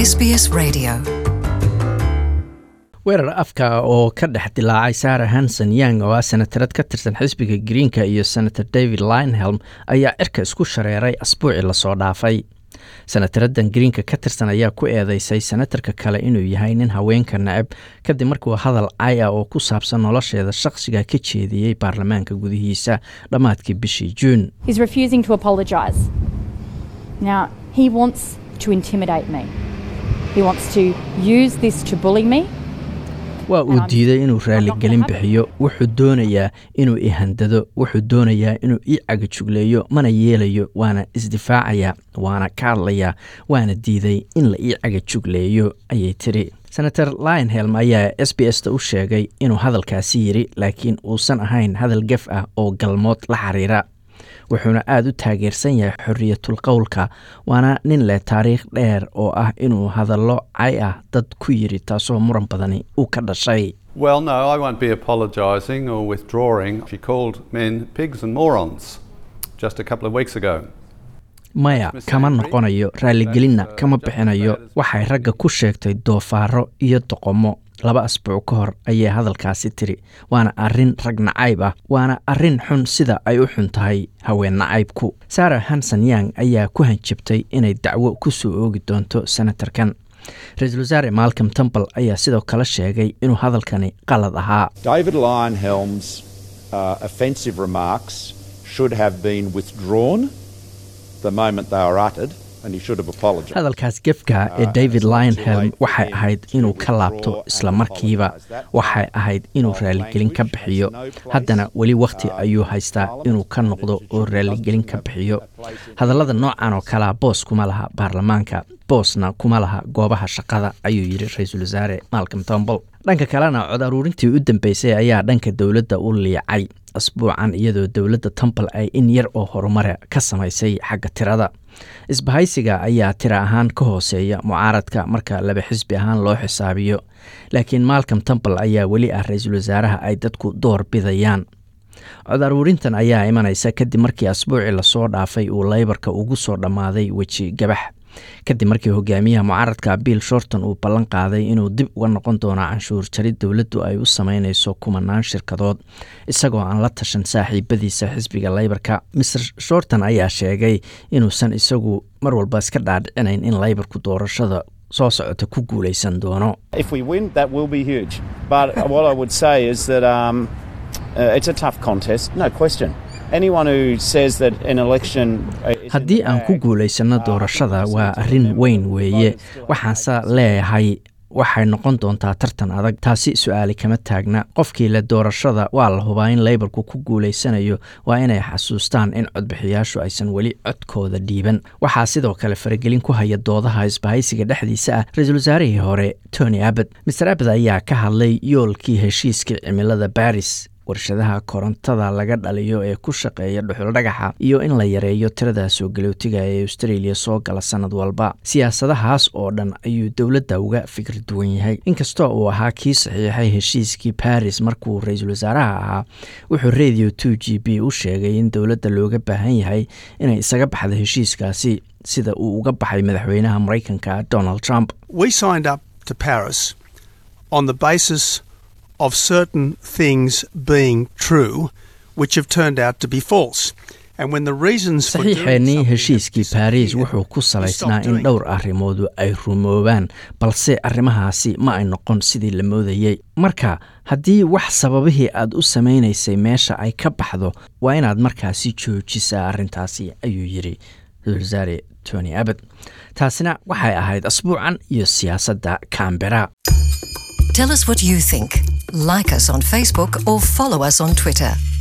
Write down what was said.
SBS Radio. weerar afka oo ka dhex dilaacay sarah hanson yang oo ah senatarad ka tirsan xisbiga greenka iyo senator david linehelm ayaa cirka isku shareeray asbuucii lasoo dhaafay senataradan greenka ka tirsan ayaa ku eedeysay senatarka kale inuu yahay nin haweenka neceb kadib markuu hadal cay ah oo ku saabsan nolosheeda shaqsiga ka jeediyey baarlamaanka gudihiisa dhammaadkii bishii juun He's refusing to apologise. Now, he wants to intimidate me. He wants to use this to bully me. waa uu diiday inuu raaligelin bixiyo wuxuu doonayaa inuu ihandado wuxuu doonayaa inuu ii cagajugleeyo mana yeelayo waana isdifaacayaa waana ka hadlayaa waana diiday in la ii cagajugleeyo ayay tiri senator lionhelm ayaa s b s ta u sheegay inuu hadalkaasi yidhi laakiin uusan ahayn hadal gef ah oo galmood la xiriira wuxuuna aada u taageersan yahay xoriyatul qowlka waana nin leh taariikh dheer oo ah inuu hadallo cay ah dad ku yiri taasoo muran badani uu ka dhashay Well, no, I won't be apologising or withdrawing. She called men pigs and morons just a couple of weeks ago. maya kama noqonayo raaligelinna kama bixinayo waxay ragga ku sheegtay doofaaro iyo doqomo laba asbuuc ka hor ayay hadalkaasi tiri waana arrin rag nacayb ah waana arrin xun sida ay u xun tahay haween nacaybku sarah hanson yang ayaa ku hanjabtay inay dacwo ku soo oogi doonto senatarkan ra-iisul wasaare malcom temple ayaa sidoo kale sheegay inuu hadalkani qalad ahaa David Lionhelm's uh, offensive remarks should have been withdrawn the moment they were uttered, and he should have apologised. hadalkaas gefka ee david lionhelm waxay ahayd inuu ka laabto isla markiiba waxay ahayd inuu raaligelin ka bixiyo haddana weli wakhti ayuu haystaa inuu ka noqdo oo raaligelin ka bixiyo hadallada noocan oo kalea boos kuma laha baarlamaanka boosna kuma laha goobaha shaqada ayuu yidhi ra-iisul wasaare malcom tombol dhanka kalena cod aruurintii u dambeysay ayaa dhanka dowladda u liicay asbuucan iyadoo dowladda temple ay in yar oo horumara ka samaysay xagga tirada isbahaysiga ayaa tira ahaan ka hooseeya mucaaradka marka laba xisbi ahaan loo xisaabiyo laakiin malcom temple ayaa weli ah ra-iisul wasaaraha ay dadku door bidayaan cod aruurintan ayaa imanaysa kadib markii asbuucii lasoo dhaafay uu leybarka ugu soo dhammaaday weji gabax kadib markii hogaamiyaha mucaaradka bill shorton uu ballan qaaday inuu dib uga noqon doono canshuur jarid dowladdu ay u sameyneyso kumanaan shirkadood isagoo aan la tashan saaxiibadiisa xisbiga leybarka mr shorton ayaa sheegay inuusan isagu mar walba iska dhaadhicinayn in leybarku doorashada soo socota ku guuleysan doono If we win, that will be huge. But what I would say is that um, uh, it's a tough contest, no question. Anyone who says that an election uh, is in haddii the aan ku bag, guulaysano doorashada waa arrin weyn weeye waxaanse leeyahay waxay noqon doontaa tartan adag taasi su-aali kama taagna qofkii le doorashada waa la hubaa in leybarku ku guulaysanayo waa inay xasuustaan in codbixiyaashu aysan weli codkooda dhiiban waxaa sidoo kale faragelin ku haya doodaha isbahaysiga dhexdiisa ah ra-iisul wasaarihii hore tony abbot master abbot ayaa ka hadlay yoolkii heshiiskii cimilada baris warshadaha korontada laga dhaliyo ee ku shaqeeya dhuxul dhagaxa iyo in la yareeyo tirada soo galootiga ee australia soo gala sanad walba siyaasadahaas oo dhan ayuu dowladda uga fikir duwan yahay inkastoo uu ahaa kii saxiixay heshiiskii baris markuu ra-iisul wasaaraha ahaa wuxuu radio two g b u sheegay in dowladda looga baahan yahay inay isaga baxda heshiiskaasi sida uu uga baxay madaxweynaha maraykanka donald trump we signed up to Paris on the basis of certain things being true, which have turned out to be false. And when the reasons for doing saxiixeennii something heshiiskii have baariis disappeared, wuxuu ku we salaysnaa stopped in doing dhowr arrimoodu ay rumoobaan balse arrimahaasi ma ay noqon sidii la moodayey marka haddii wax sababihii aad u samaynaysay meesha ay ka baxdo waa inaad markaasi joojisaa arrintaasi ayuu yidhi ra-iisul wasaare tony abbot taasina waxay ahayd asbuucan iyo siyaasadda cambera Tell us what you think. Like us on Facebook or follow us on Twitter.